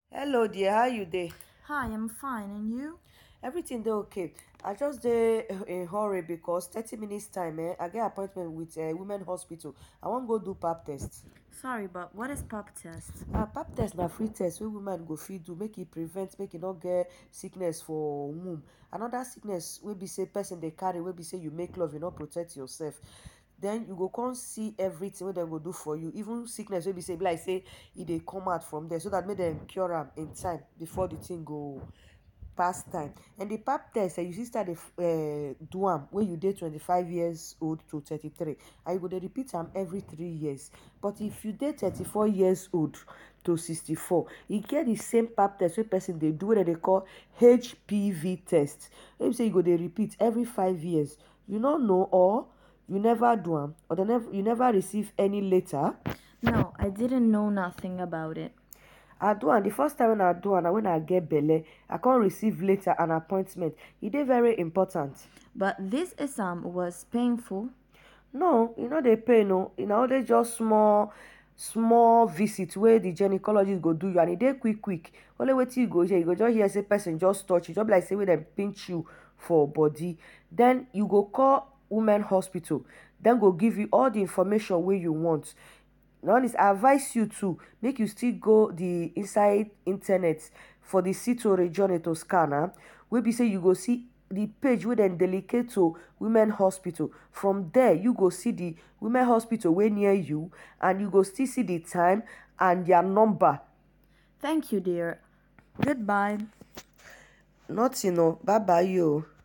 hello dear how you dey Hi, I'm fine, and you? everything dey okay i just dey in hurry because thirty minutes time eh i get appointment with eh women hospital i wan go do pap test Sorry, but what is pap test? ah pap test na free test wey woman go fit do make e prevent make e no get sickness for womb and other sickness wey be say person dey carry wey be say you make love you no protect yourself then you go come see everything wey dem go do for you even sickness wey be say e be like say e dey come out from there so that make dem cure am in time before the thing go pass time and the pap test eh you fit start dey um do am when you dey twenty-five years old to thirty-three and you go dey repeat am every three years but if you dey thirty-four years old to sixty-four e get the same pap test wey person dey do wey dem dey call HPV test wey be say you go dey repeat every five years you no know or you never do am or dem never you never receive any letter No, I didn't know nothing about it. i do am the first time when i do am na when i get belle i come receive letter and appointment e dey very important But this exam was painful. no e no dey pain o e na only just small small visit wey the gynecologist go do you and e dey quick quick only wetin you go hear you go just hear say person just touch you just be like say make dem pinch you for body then you go call women hospital dem go give you all the information wey you want na all this i advise you too make you still go the inside internet for the sito regione to scan am wey be say you go see the page wey dem dedicate to women hospital from there you go see the women hospital wey near you and you go still see the time and their number Thank you, dear. Goodbye. nothing o bye bye o.